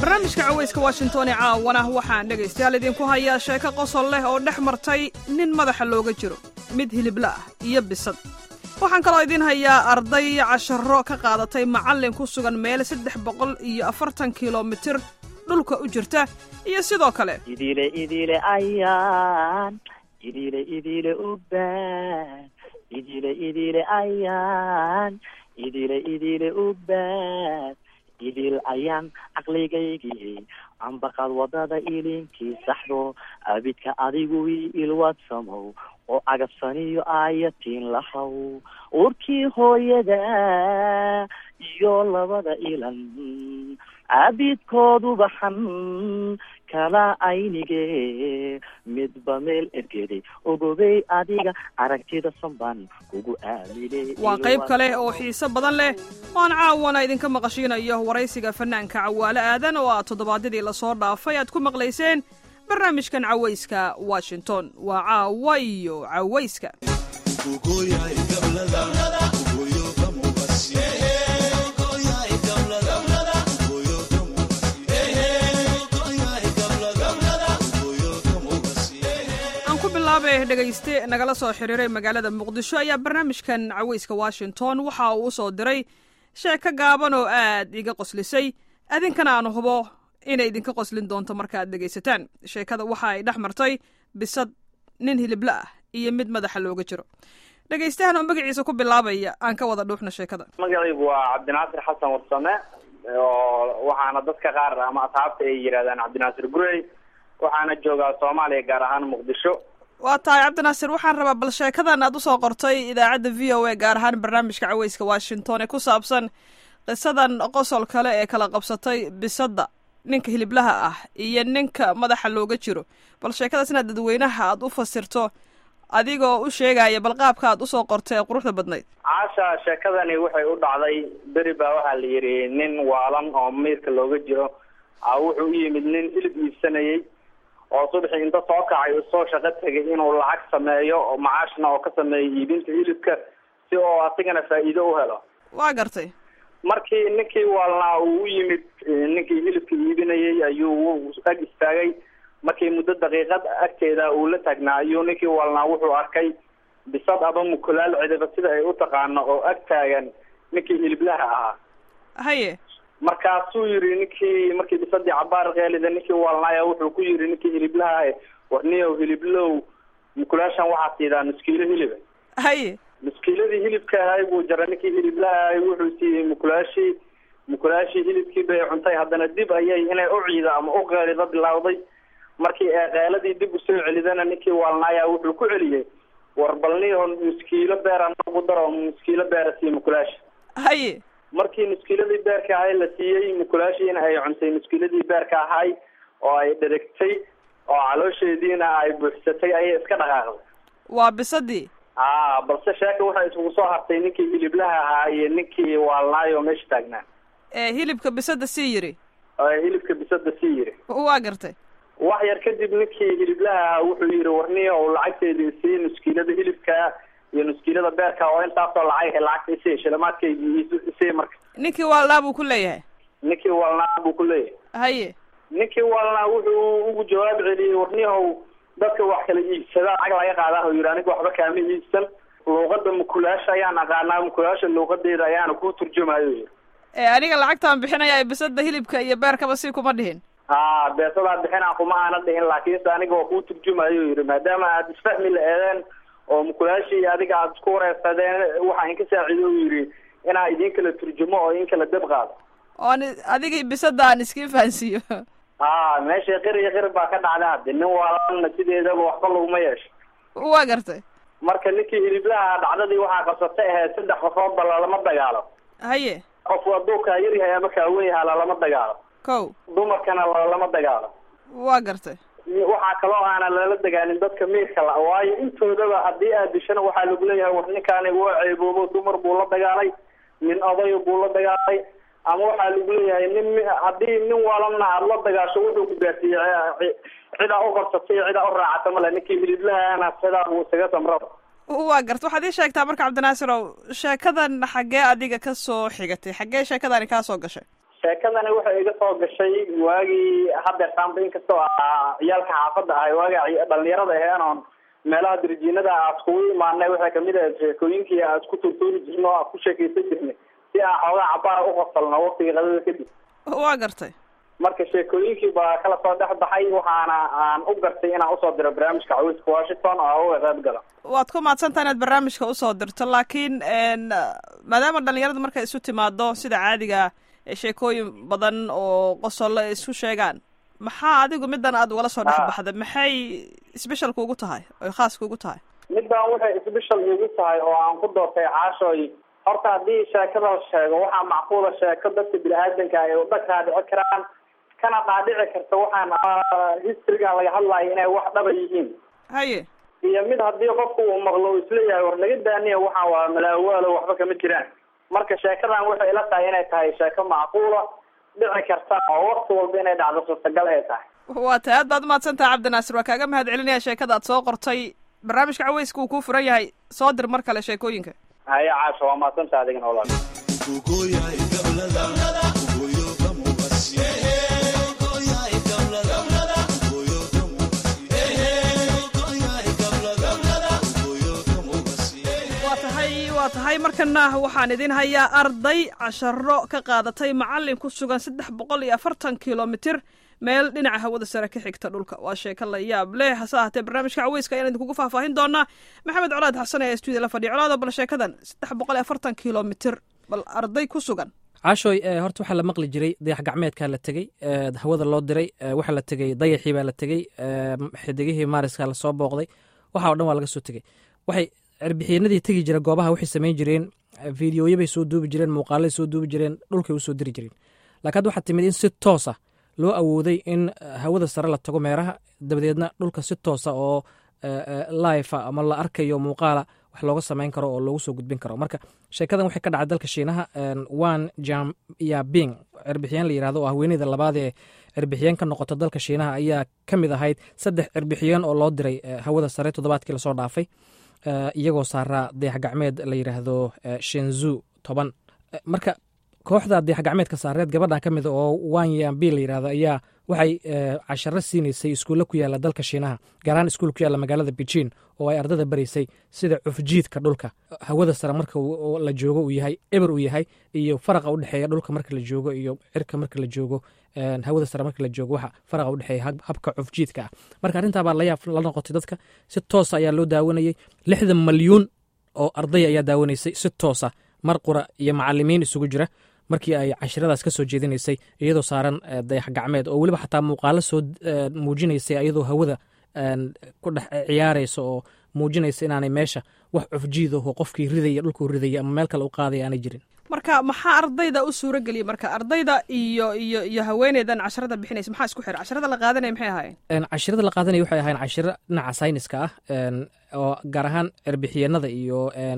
barnaamijka cawayska washington ee caawana waxaan dhegaystayaal idinku hayaa sheeko qosol leh oo dhex martay nin madaxa looga jiro mid hilibla ah iyo bisad waxaan kaloo idiin hayaa arday casharo ka qaadatay macallin ku sugan meel saddex boqol iyo afartan kilomitir dhulka u jirta iyo sidoo kale idile idile ayaan idile idile ubaan idile idile ayaan idile idile ubaan idil ayaan caqligaygii ambaqad wadada ilinkii saxdo abidka adigu ii ilwadsamow oo agabsaniyo aayatiin lahaw urkii hooyada iyo labada ilan abidkoodu baxan kala aynige midba meel ergeday ogobey adiga aragtida sanbaan kugu aaminay waa qayb kale oo xiise badan leh oan caawana idinka maqashiinayo waraysiga fanaanka cawaale aadan oo aad toddobaadyadii lasoo dhaafay aad ku maqlayseen barnaamijkan cawayska washington waa caawa iyo cawayska bilaabe dhegayste nagala soo xiriiray magaalada muqdisho ayaa barnaamijkan cawayska washington waxa uu usoo diray sheeko gaaban oo aad iga qoslisay adinkana aan hubo inay idinka qoslin doonto markaaad dhegaysataan sheekada waxa ay dhex martay bisad nin hilibla ah iyo mid madaxa looga jiro dhegaystahan oo magaciisa ku bilaabaya aan ka wada dhuuxna sheekada magacaygu waa cabdinaasir xasan warsame oo waxaana dadka qaar ama asxaabta ay yidhahdaan cabdinaasir gurey waxaana joogaa soomaaliya gaar ahaan muqdisho waa tahay cabdinaasir waxaan rabaa bal sheekadan aad usoo qortay idaacadda v o a gaar ahaan barnaamijka cawayska washington ee ku saabsan qisadan qosol kale ee kala qabsatay bisadda ninka hiliblaha ah iyo ninka madaxa looga jiro bal sheekadaas inaad dadweynaha aad u fasirto adigoo u sheegaya bal qaabka aad usoo qortay ee quruxda badnayd caasha sheekadani waxay u dhacday beri baa waxaa la yidhi nin waalan oo miirka looga jiro a wuxuu u yimid nin hilib iibsanayay oo subaxii inta soo kacay usoo shaqo tegay inuu lacag sameeyo oo macaashna oo ka sameeyo iibinta hilibka si oo asigana faa'iido u helo waa gartay markii ninkii waalnaa uu u yimid ninkii hilibka iibinayay ayuu ag istaagay markii muddo daqiiqad agteeda uu la taagnaa ayuu ninkii waalnaa wuxuu arkay bisad aba mukulaal cidiba sida ay u taqaano oo ag taagan ninkii hiliblaha ahaa haye markaasuu yidhi ninkii markii bisadii cabaar keelida ninkii waalnaaya wuxuu ku yidhi ninkii hiliblaha warniyow hiliblow mukulaashan waxaa siidaa nuskiilo hiliba haye nuskiiladii hilibka ahay buu jaray ninkii hiliblaha ahay wuxuu siiyey mukulaashii mukulaashii hilibkii bay cuntay haddana dib ayay inay u ciido ama u qeelido bilowday markii ee qeeladii dib usoo celidana ninkii waalnaaya wuxuu ku celiyey war balniho nuskiilo beera nagu daro nuskiilo beera sii mukulaasha haye markii nuskiiladii beerka ahay la siiyey mukulaashiina ay cuntay nuskiiladii beerka ahay oo ay dherigtay oo caloosheediina ay buuxsatay ayay iska dhaqaaqday waa bisadii a balse sheeka waxay isugu soo hartay ninkii hiliblaha ahaa iyo ninkii waalnaayo meesha taagnaa ee hilibka bisada sii yiri hilibka bisada sii yiri waa gartay wax yar kadib ninkii hiliblaha ahaa wuxuu yidhi warniyo lacagteedii sii nuskiilada hilibka iyo nuskiilada beerka oo intaasoo lacag lacagta isii shilimaadkaygii isii marka ninkii waalnaa buu ku leeyahay ninkii waalnaa buu ku leeyahay haye ninkii waalnaa wuxuu ugu jawaab celiyey warniyahow dadka wax kala iibsada lacag laga qaadaa yidhi aniga waxba kaama iibsan luuqada mukulaasha ayaan aqaanaa mukulaasha luuqadeeda ayaana kuu turjumayo yidhi ee aniga lacagtaan bixinaya ee bisada hilibka iyo beerkaba si kuma dhihin a beesadaa bixinaa kuma aana dhihin laakiinse aniga waa kuu turjumayo yidhi maadaama aad isfahmi la-eedeen oo mukulaashii adiga aad isku wareersadeen waxaa inka saaciido u yidhi inaa idin kala turjumo oo in kala dab qaado oon adigii bisada aan iskiin fahansiiyo a meesha qir iyo qir baa ka dhacda hadde nin waalanna sideedaba waxba laguma yeesho waa gartay marka ninkii hiliblaha dhacdadii waxaa qabsatay ahayd saddex qofoodba lalama dagaalo haye qof hadduu kaa yar yahay ama kaa wen yahaa lalama dagaalo kow dumarkana lalama dagaalo waa gartay waxaa kaloo aana lala dagaalin dadka miirka la waayo intoodaba haddii aad dishana waxaa lagu leeyahay war ninkaani waa ceeboobo dumar buu la dagaalay nin odayo buu la dagaalay ama waxaa lagu leeyahay nin haddii nin waalanna aada la dagaasho wuxuu ku gaarsiiyey cidaa u qabsatay iyo cidaa u raacata male ninkii hiliblahaana sidaa buu isaga samraba waa garta waxaad ii sheegtaa marka cabdinaasirow sheekadan xaggee adiga ka soo xigatay xaggee sheekadani kaa soo gashay sheekadani waxay iga soo gashay waagii hadeertaanba inkastoo ah ciyaalka xaafadda ahay waagi dhalinyarada aheen oon meelaha dirjiinada aad kugu imaanay waxay kamid ahayd sheekooyinkii aad isku turtuuri jirna oo aad ku sheekaysan jirnay si aan xoogaa cabaara uqasalno waqtiga qadada kadib waa gartay marka sheekooyinkii baa kala soo dhex baxay waxaana aan u gartay inaan usoo diro barnaamijka cawiska washington oo uga qayb gala waad ku mahadsantaha inaad barnaamijka usoo dirto laakiin maadaama dhalinyarada markay isu timaado sida caadiga sheekooyin badan oo qosolle ay isu sheegaan maxaa adigu middan aad ugala soo dhex baxda maxay special kuugu tahay oy khaas kuugu tahay middan waxay special igu tahay oo aan ku doortay caashooy horta haddii sheekada la sheego waxaa macquula sheeko dadka bini-aadanka ay udhakaa dhici karaan kana dhaadhici karta waxaan historygan laga hadlayo inay wax dhaba yihiin haye iyo mid haddii qofku uu maqlo uu isleeyahay war naga daaniya waxaan waa malaawaalo waxba kama jiraan marka sheekadan waxay ila tahay inay tahay sheeko macquula dhici karta oo wakti walba inay dhacdo suurtagal ay tahay waa tahay aad baad umahadsantaha cabdinaasir waa kaaga mahad celinaya sheekada aad soo qortay barnaamijka caweyska uu kuu furan yahay soo dir mar kale sheekooyinka haya caasha waa mahadsantaha adigana walaal waa tahay markana waxaan idin hayaa arday casharo ka qaadatay macalin ku sugan saddex boqol iyo afartan kilomitir meel dhinaca hawada sare ka xigta dhulka waa sheeko la yaab leh hase ahatee barnaamijka caweyska ayaan idinkugu faahfaahin doonaa maxamed colaad xasan ee stuudiya la fadhiya colaado bal sheekadan saddex boqol iyo afartan kilomitir bal arday ku sugan caashooy horta waxaa la maqli jiray dayax gacmeedkaa la tegey hawada loo diray waxaa la tegey dayaxii baa la tegey xidigihii maariska lasoo booqday waxa o dhan waa laga soo tegey waxay cirbixiinadii tegi jira goobaha waxay samayn jireen fideoyabay soo duubi jireen muuqaalay soo duubi jireen dhulkay usoo diri jireen lakin hadda waxaa timid in si toosa loo awooday in hawada sare la tago meeraha dabadeedna dhulka si toosa oo lifa ama la arkayo muuqaala wax looga samayn karo oo loogu soo gudbin karo marka sheekadan waxay ka dhacay dalka shiinaha wan jam yabing cirbixiyeen la yirahdo oo haweeneyda labaad ee cirbixiyeen ka noqota dalka shiinaha ayaa ka mid ahayd saddex cirbixiyeen oo loo diray hawada sare toddobaadkii lasoo dhaafay iyagoo saaraa dayax gacmeed la yidhaahdo shenzu toban marka kooxda dayax gacmeedka saareed gabadhan ka mida oo wanyambi la yidhahdo ayaa waxay casharo siinaysay iskuulle ku yaalla dalka shiinaha gaarahaan iskuul ku yaalla magaalada beijin oo ay ardada baraysay sida cufjiidka dhulka hawada sare marka la joogo uu yahay eber uu yahay iyo faraqa udhexeeya dhulka marka la joogo iyo cirka marka la joogo hawada sare marka la joogo waxa faraqa udhexeeya habka cufjiidka ah marka arrintaabaa layaab la noqotay dadka si toosa ayaa loo daawanayey lixdan malyuun oo arday ayaa daawanaysay si toosa mar qura iyo macalimiin isugu jira markii ay cashiradaas ka soo jeedinaysay iyadoo saaran dayax gacmeed oo weliba xataa muuqaalo soo muujinaysay iyadoo hawada ku dhex ciyaaraysa oo muujinaysa inaanay meesha wax cufjiid aho qofkii ridaya dhulkuu ridaya ama meel kale u qaadaya aanay jirin marka maxaa ardayda u suuro geliyay marka ardayda iyo iyo iyo haweeneydan casharada bixinaysa maxaa isku xira casharada la qaadanaya maxay ahaayeen cashirada la qaadanaya waxay ahayn cashiro dhinaca sayniska ah oo gaar ahaan cirbixiyeenada iyo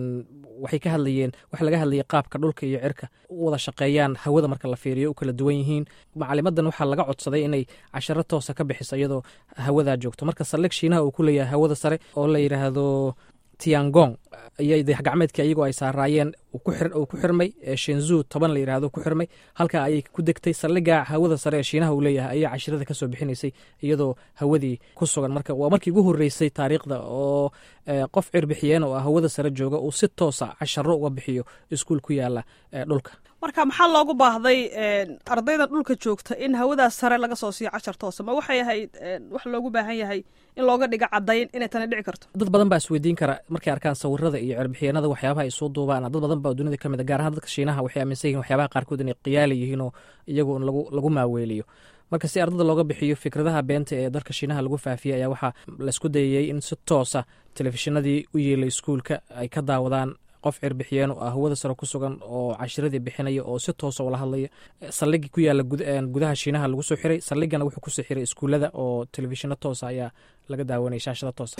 waxay ka hadlayeen waxa laga hadlayay qaabka dhulka iyo cirka u wada shaqeeyaan hawada marka la fiiriyo u kala duwan yihiin macalimadan waxaa laga codsaday inay casharo toosa ka bixiso iyadoo hawadaa joogto marka saldhig shiinaha uu ku leeyahay hawada sare oo la yidhaahdo tiangong iyo dayax gacmeedkii ayagoo ay saaraayeen uu ku xirmay shenzu toban la yidhahdo ku xirmay halkaa ayay ku degtay saldhiga hawada sare ee shiinaha uu leeyahay ayaa cashirada ka soo bixinaysay iyadoo hawadii ku sugan marka waa markii ugu horreysay taariikhda oo qof cirbixiyeen oo ah hawada sare jooga uu si toosa casharo uga bixiyo iskuul ku yaala dhulka marka maxaa loogu baahday ardaydan dhulka joogta in hawadaas sare laga soo siiyo cashar toosa ma waxay ahayd wax loogu baahan yahay in looga dhigo caddayn inay tani dhici karto dad badan baa isweydiin kara markay arkaan sawirada iyo cirbixiyeenada waxyaabaha ay soo duubaan dad badan baa dunida ka mid a gaar ahaan dadka shiinaha waxay aaminsan yihin waxyaabaha qaarkood inay qiyaali yihiin oo iyagu lagu lagu maaweeliyo marka si ardada looga bixiyo fikradaha beenta ee dalka shiinaha lagu faafiyey ayaa waxaa laisku dayayey in si toosa telefishinadii u yeelay iskuulka ay ka daawadaan qof cirbixiyeen oo ah hawada sare ku sugan oo cashiradii bixinaya oo si toosa ula hadlaya saldhigii ku yaala gudaha shiinaha lagu soo xiray saldhigana wuxuu kusoo xiray iskuullada oo telefishino toosa ayaa laga daawanaya shaashada toosa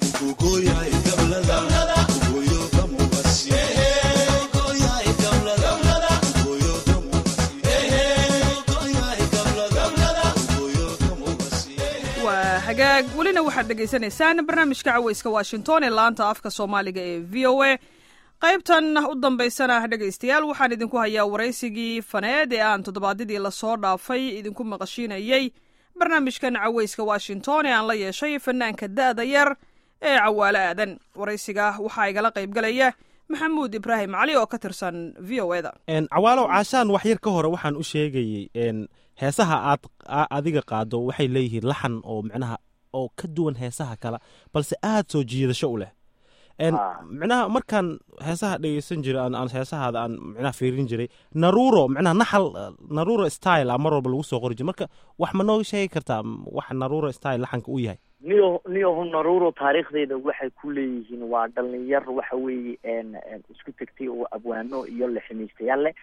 waa hagaag welina waxaad dhegaysanaysaan barnaamijka caweyska washington ee laanta afka soomaaliga ee v o a qaybtan u dambaysana dhegaystayaal waxaan idinku hayaa waraysigii faneed ee aan toddobaadyadii lasoo dhaafay idinku maqashiinayey barnaamijkan caweyska washington ee aan la yeeshay fanaanka da'da yar ee cawaalo aadan waraysiga waxaa igala qaybgalaya maxamuud ibraahim cali oo ka tirsan v o eda cawaalow caashaan wax yar ka hore waxaan u sheegayey heesaha aad adiga qaado waxay leeyihiin laxan oo micnaha oo ka duwan heesaha kale balse aad soo jiidasho u leh micnaha markaan heesaha dhegeysan jiray aan heesahaada aan micnaha fiirin jiray naruuro micnaha naxal naruuro style a mar walba lagu soo qori jiray marka wax ma noo sheegi kartaa wax naruuro style laxanka u yahay niyo niyohu naruuro taariikhdeeda waxay ku leeyihiin waa dhalinyar waxa weeye isku tegtay oo abwaano iyo leximiistayaal leh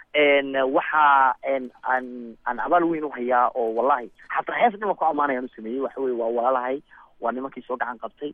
waxaa aan aan abaal weyn u hayaa oo wallahi xataa hees dhima ku ammaanayaan u sameeyey waxa weye waa walaalahay waa nimankii soo gacan qabtay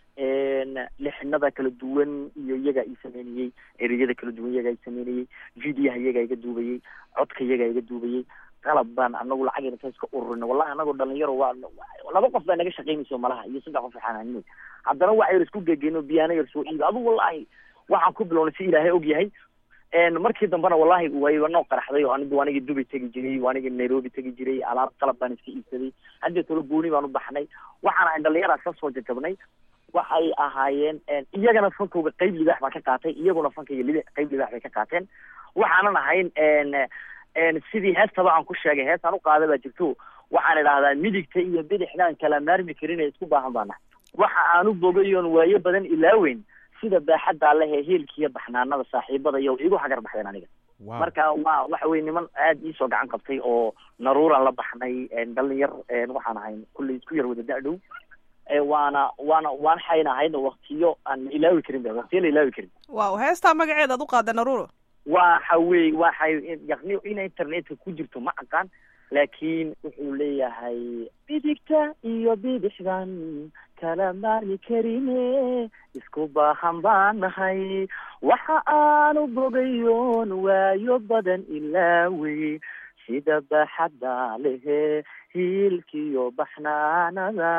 lixinada kala duwan iyo iyagaa ii sameynayey ereyada kala duwan iyagaa ii sameynayey videoha iyagaa iga duubayey codka iyagaa iga duubayey qalab baan anagu lacagayna saas ka ururin wallahi anagoo dhalinyaro waa laba qof baa naga shaqaynayso malaha iyo saddex qof xanaanimay haddana waxa yar isku gegeyno biyaano yar soo iibi adigu wallahi waxaan ku bilownay si ilaahay og yahay markii dambena wallahi wayba noo qaraxday oo anigu anigi dubay tegi jiray anigi nairobi tegi jiray alaab qalab baan iska iibsaday haddee tolo gooni baan u baxnay waxaan ahay dhalinyaraas ka soo jajabnay waxay ahaayeen iyagana fankooga qayb libaax baa ka qaatay iyaguna fankayga li qayb libaax bay ka qaateen waxaanan ahayn sidii heestaba aan ku sheegay heestaan u qaada baa jirto waxaan idhahdaa midigta iyo bidixdaan kala maarmi karin ee isku baahan baa nahay waxa aan u bogayoon waayo badan ilaaweyn sida baaxaddaa leh ee heelkiiyo baxnaanada saaxiibada iyo igu hagar baxdeen aniga marka waa waxa weye niman aada iisoo gacan qabtay oo naruuraan la baxnay dhalinyar waxaan ahayn kulley isku yar wada da-dhow waana waana waan xayna ahayd waktiyo aan la ilaawi karin ba waktiyo la ilaawi karin waaw heestaa magaceeda ad u qaada naruuro waxa wey waxay yaqni ina internetka ku jirto ma aqaan laakiin wuxuu leeyahay bidigta iyo bidixdan kala maarmi karine isku baahan baan nahay waxa aanu bogayoon waayo badan ilaawey sida baaxadda lehe hiilkiyo baxnaanada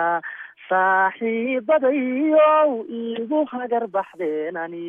saaxiibadayow igu hagar baxdeenani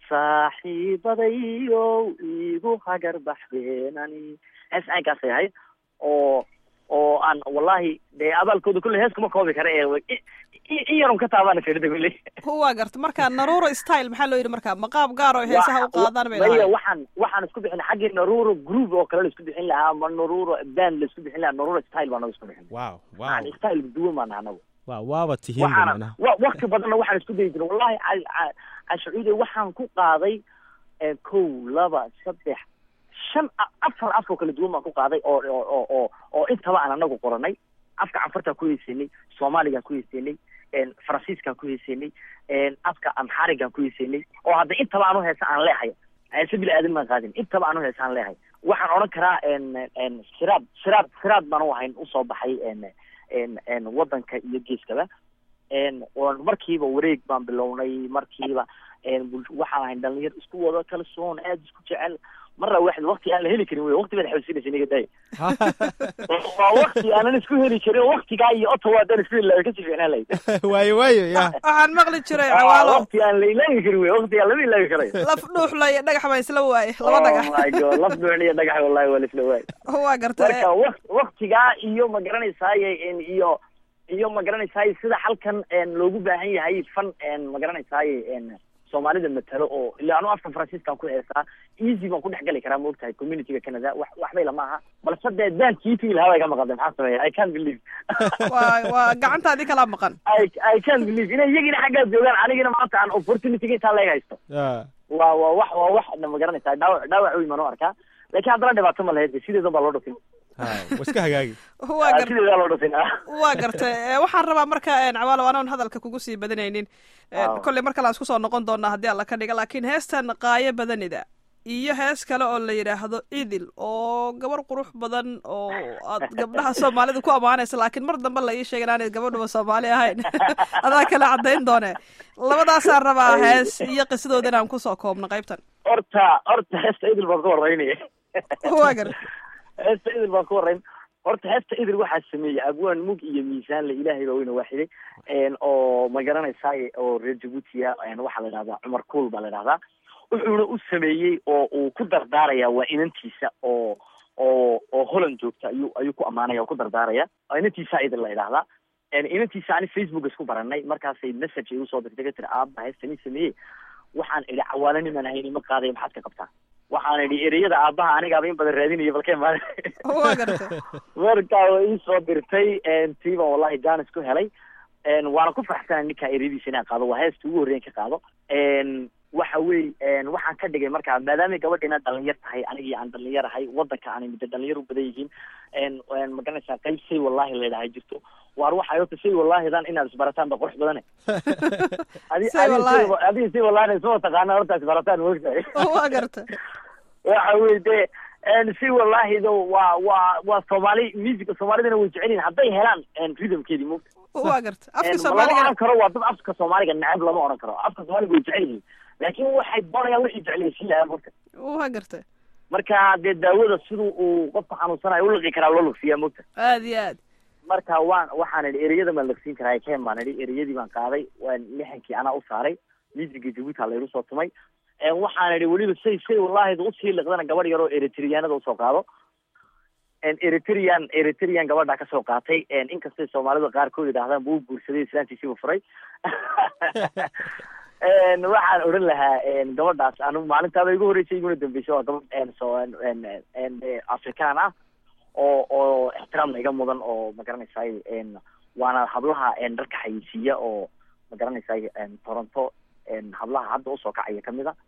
saaxiibadayow igu hagar baxdeenani hees caynkaasay ahayd oo oo aan wallahi dee abaalkooda kulle hees kuma koobi kara ee in yarun ka taabana karida kulle waa garta marka naruuro style maxaa loo yidhi marka maqaab gaar oo heesaha u qaadaan bay maya waxaan waxaan isku bixin xaggii naruuro group oo kale la isku bixin lahaa ama naruuro band la isku bixin lahaa naruuro style baa naga isku bixin wow wow style duwan baan anagu wa waaba tihiin waxaana wa wakti badanna waxaan isku dayi jiray wallahi cashucuude waxaan ku qaaday kow laba saddex shan afar af oo kala duwan baan ku qaaday oo oo oo oo intaba aan anagu qoranay afka canfartaan ku heysanay soomaaligaan ku heysanay faransiiskaan ku heysanay afka amxarigaan ku heysanay oo hadda intaba aanu heesa aan leehay heese bila aadan maan qaadin intaba aanu heesa aan leehay waxaan odhan karaa siraad siraad siraad baan u ahayn usoo baxay wadanka iyo geeskaba markiiba wareeg baan bilownay markiiba waxaan ahayn dhalinyar isku wado kalsoon aada isku jecel marra waxd wakti aan la heli karin wey wakti baad xawsinaysa niga day waa wakti aanan isku heli karin waktigaa iyo ottawa haddaan isku heli lahay kasii ficnaan lahayd waayo waayo ya waxaan maqli jiray cawaalo wakti aan la ilaawi karin wey wakti aan lama ilaawi karayo laf dhuuxla iyo dhagax baan isla waaye laba dhagax oh my god laf dhuuxla iyo dhagax wallahi waa la isla waay waa garta marka wak waktigaa iyo ma garanaysaaye iyo iyo ma garanaysaaye sida halkan loogu baahan yahay fan ma garanaysaaye soomaalida matalo oo ila anu afka faransiiskaan ku heesaa easy baan ku dhex gali karaa maogtahay communityga canada wax waxbay lama aha balse dee daankii tigi lahaa bay ka maqantay maxaa sameeya i can't believe waa waa gacantaadii kalaa maqan i i can't believe inay iyagina xaggaa joogaan anigina maanta aan opportunityga intaa leeg haysto waa waa wax waa wax ma garanaysaa dhaawac dhaawac weyn baan u arkaa laakiin haddana dhibaato ma lahayd sideedan baa loo dhufin wa iska hagaagi waa gar sideedaa loo dhufin waa garta waxaan rabaa marka cawaalo anaan hadalka kugu sii badanaynin kolley mar kale aan isku soo noqon doonaa haddii alla ka dhiga laakiin heestan qaayo badanida iyo hees kale oo la yidhaahdo idil oo gabar qurux badan oo aad gabdhaha soomaalida ku ammaanaysa laakiin mar dambe la ii sheega inaanay gabadhuba soomaali ahayn adaa kale caddayn doone labadaasaan rabaa hees iyo qisadooda inaan kusoo koobno qaybtan horta horta heesta idil baan ka waraynaya waa gar heesta idil baan ka warayn horta heesta idil waxaa sameeyey abwaan mug iyo miisaanle ilaahay baa weyna waaxiday oo ma garanaysaa oo reer jabuutiya waxaa la idhahdaa cumar kuul baa la idhahdaa wuxuuna u sameeyey oo uu ku dardaaraya waa inantiisa oo oo oo holland joogta ayuu ayuu ku ammaanaya oo ku dardaaraya inantiisa idin la idhaahdaa inantiisa ani facebook isku baranay markaasay message ay usoo dirtay ka tiri aaba heestani sameeye waxaan idhi cawaale niman ahayn ma qaadaya maxaad ka qabtaa waxaan idhi ereyada aabaha anigaaba in badan raadinaya balkee maali waa gartay marka way iisoo dirtay tiiba wallahi janis ku helay waana ku faraxsana ninkaa ereyadiisa inaan qaado waa heesta ugu horreyn ka qaado waxa wey waxaan ka dhigay markaa maadaamay gabadhiina dhalinyar tahay anigii aan dhalinyar ahay wadanka aan midda dhalinyar u badan yihiin magaranaysaa qayb say wallahi laydhahay jirto waar waxay ota say wallahidan inaad isbarataan ba qurux badane adi Say wallahi. adiga say wallahi isma taqaana horta isbarataan moogtahay waa gartay waxa wey de si wallahido waa waa waa soomaali musica soomaalidana way jecel yihin hadday helaan rhythmkeedii moogta waa gartay afka lama soomaaliga oran karo waa dad afka soomaaliga neceb lama oran karo afka soomaaliga way jecel yihiin laakin waxay doonayaan wixii jeclaysiin lahaa mogta waa gartay marka dee daawada siduu uu qofka xanuunsanayo u liqi karaa loo liqsiyaa mogta aad iyo aad marka waan waxaan idhi ereyada maan liqsiin karaa ken baan idhi ereyadii baan qaaday waan lixankii anaa u saaray musiga jabuuti ha laygu soo tumay waxaan idhi weliba say say wallahida usii liqdana gabadh yaroo eritriyaanada usoo qaado eritrean eritrean gabadhaa kasoo qaatay inkastay soomaalida qaarkood yidhaahdaan buu guursaday islaantiisiiba furay waxaan odhan lahaa gabadhaas anu maalintaaba igu horreysay iguna dambeysay waa gabadh so afrikaan ah oo oo ixtiraamna iga mudan oo magaranaysaay waana hablaha dharka xayeysiiya oo magaranaysaay toronto hablaha hadda usoo kacaya kamid a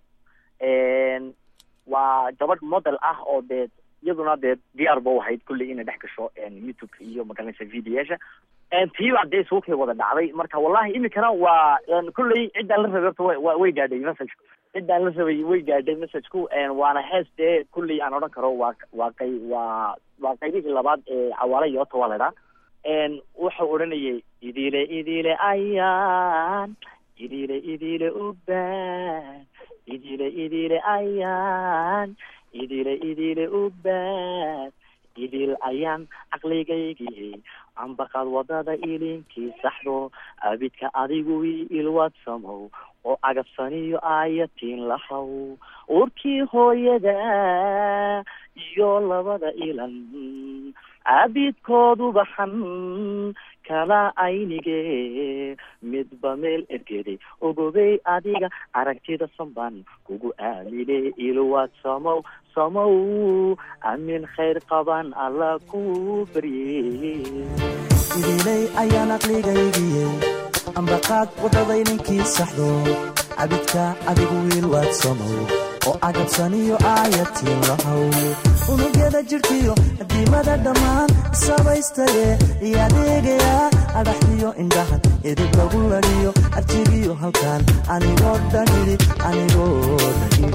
waa gabadh model ah oo dee iyaduna dee diyaar ba u ahayd kulley inay dhex gasho youtube-ka iyo magaranaysa videoyaasha tiiba dee suukay wada dhacday marka wallahi imikana waa kulley ciddaan la rabay horta wa wa way gaadhay messagku ciddaan la rabay way gaadhay messagku waana hees dee kulley aan odhan karo waa waa qay waa waa qaybihii labaad ee cawaale yoota waa laydhaa wuxuu odhanayay idile idile ayaan idile idile ubaan idile idile ayaan idile idile ubaan idil ayaan caqligaygii ambaqad wadada ilinkii saxdo abidka adigu ii ilwadsamow oo agabsaniyo aayatiin lahaw urkii hooyada iyo labada ilan abidkoodu baxan kala aynige midba meel ergeday ogobey adiga aragtida sanban kugu aamine ilwaad samow samow amin khayr qaban alla ku barye idilay ayaan aqligaygiye ambaqaad waddaday ninkii saxdo cabidka adigu wiil waad samow oo agabsaniyo aayatiin lahaw unugyada jidhkiyo diimada dhammaan sabaystaye iyo adeegaya adhaxdiyo indhahan edib lagu ladhiyo arjigiyo halkan anigoo dhan idhi anigoo dhan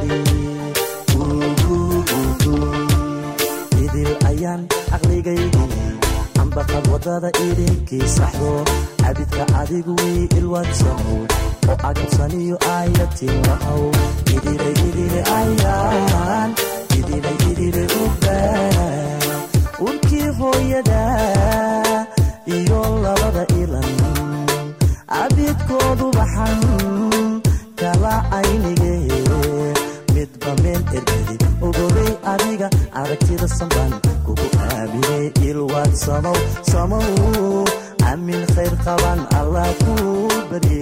idhi idil ayaan aqligaygii ambaqad wadada idinkii saxdo cabidka adigu wii ilwadsamow oo agabsaniyo aayatiin lahaw idile idile ayaan idile idile ubaan urkii hooyada iyo labada ilan cabidkoodu baxan kala aynige midba meel ergedi ogobey adiga aragtida sanban kugu aamine ilwaad samow samow amin khayr qaban allah ku barye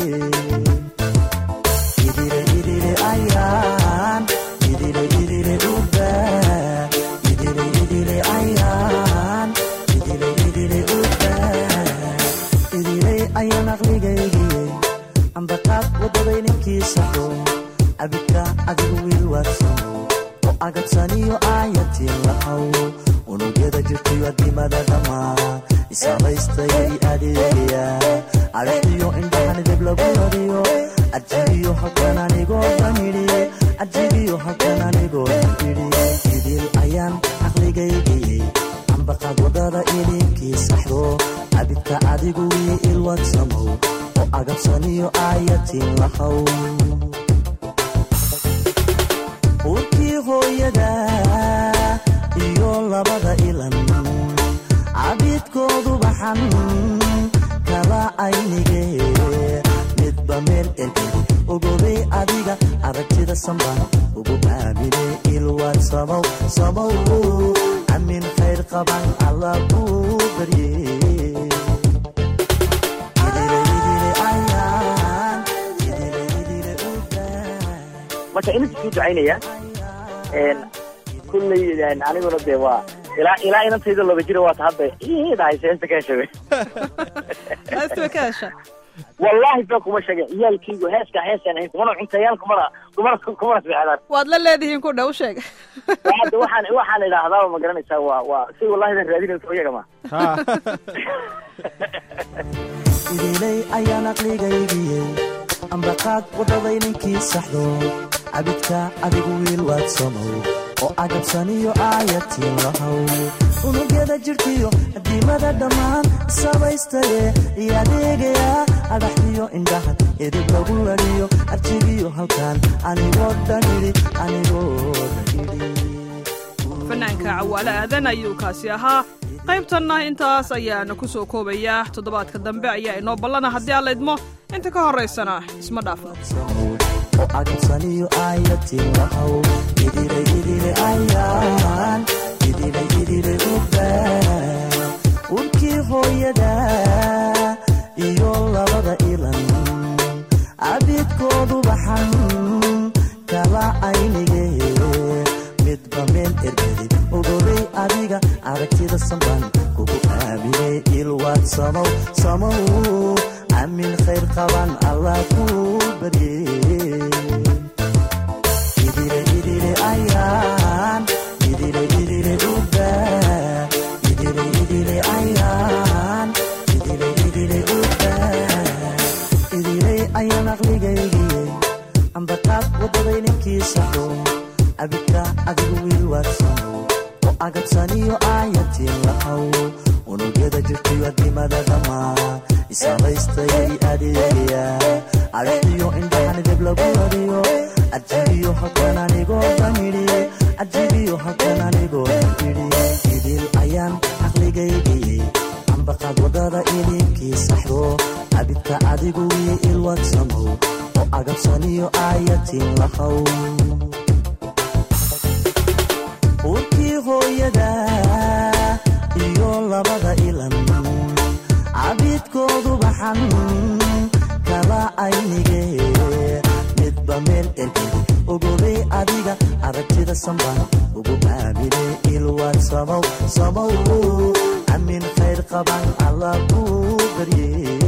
idile idile ayaan idile idile ubaan idile idile ayaan idile idile ubaan idilay ayaan aqligaygiye ambaqaad waddaday ninkii saxo cabidka adigu wiil waadsamo oo agabsaniyo aayatiin lahaw unugyada jirtiyo dimada dhammaan isabaystayay adeegaya adhaxiyo indhahan dib lagu nadiyo ajibiyo halkan anigoo dhan idhi ajibiyo halkan anigoo dhan idhi idil ayaan aqligaygiyey ambaqaad wadada idinkii saxdo cabidka adigu wii ilwadsamow oo agabsaniyo aayatiin lahaw urkii hooyada iyo labada ilan cabidkoodu baxan kala aynige midba meel ergedi ogobey adiga aragtida sambaan ugu aamine ilwaad samow samow amin khayr qaban alla kuu barye idile idile ayaan idile idile udaa marka inta sii ducaynaya kulley aniguna dee waa ilaa ilaa inantayda laba jira waata hadda idahay seesta ka heshabe heestiba ka hesha wallahi ba kuma sheegay ciyaalkaygu heeska heesaan ahayn kumana cuntayaan kumana kumana kumana seexdaan waad la leedihiin ku dhow sheeg hadda waxaan waxaan idhaahdaa ma garanaysaa waa waa si wallahi dan raadinayso iyaga ma Ha. idilay ayaan aqligaygiyey ambaqaad waddaday ninkii saxdo cabidka adigu wiil waad samow oo agabsaniyo aayatiin lahow unugyada jidhkiyo adiimada dhammaan sabaystaye iyo adeegaya adhaxdiyo indhahan edib lagu ladiyo arjigiyo halkan anigoo dhanidhi anigoo dhanidhi fanaanka cawaale aadan ayuu kaasi ahaa qaybtanna intaas ayaana ku soo koobayaa toddobaadka dambe ayaa inoo ballana haddii aan la idmo inta ka horraysana isma dhaafno oo agabsaniyo aayatiin lahow idile idile ayaan idile idile ubaa urkii hooyada iyo labada ilan abidkoodu baxan kala aynige midba meel ergedi ogolay adiga aragtida sambaan kugu aamine ilwaad samow samow amin khayr qaban allah kuu barye idile idile ayaan idile idile ubaa idile idile ayaan idile idile ubaa idilay ayaan aqligaygiyey ambaqaad waddaday ninkii saxo abidka adigu wiil waadsamow oo agabsaniyo aayatiin lahow unugyada jirtiyo adimada dhammaan isabaystayay adeegaya adhaxdiyo indhahan dib lagu wariyo ajibiyo halkan anigoo dhanidhi ajibiyo halkan anigoo dhanidhi idil ayaan aqligaygiyey ambaqaad waddada ilinkii saxdo abidka adigu wii ilwadsamow oo agabsaniyo aayatiin lahow urkii hooyada iyo labada ilan cabidkoodu baxan kala aynige midba meel ergedi ogolay adiga aragtida sambaan ugu aamine ilwaad samow samow amin khayr qaban allah kuu barye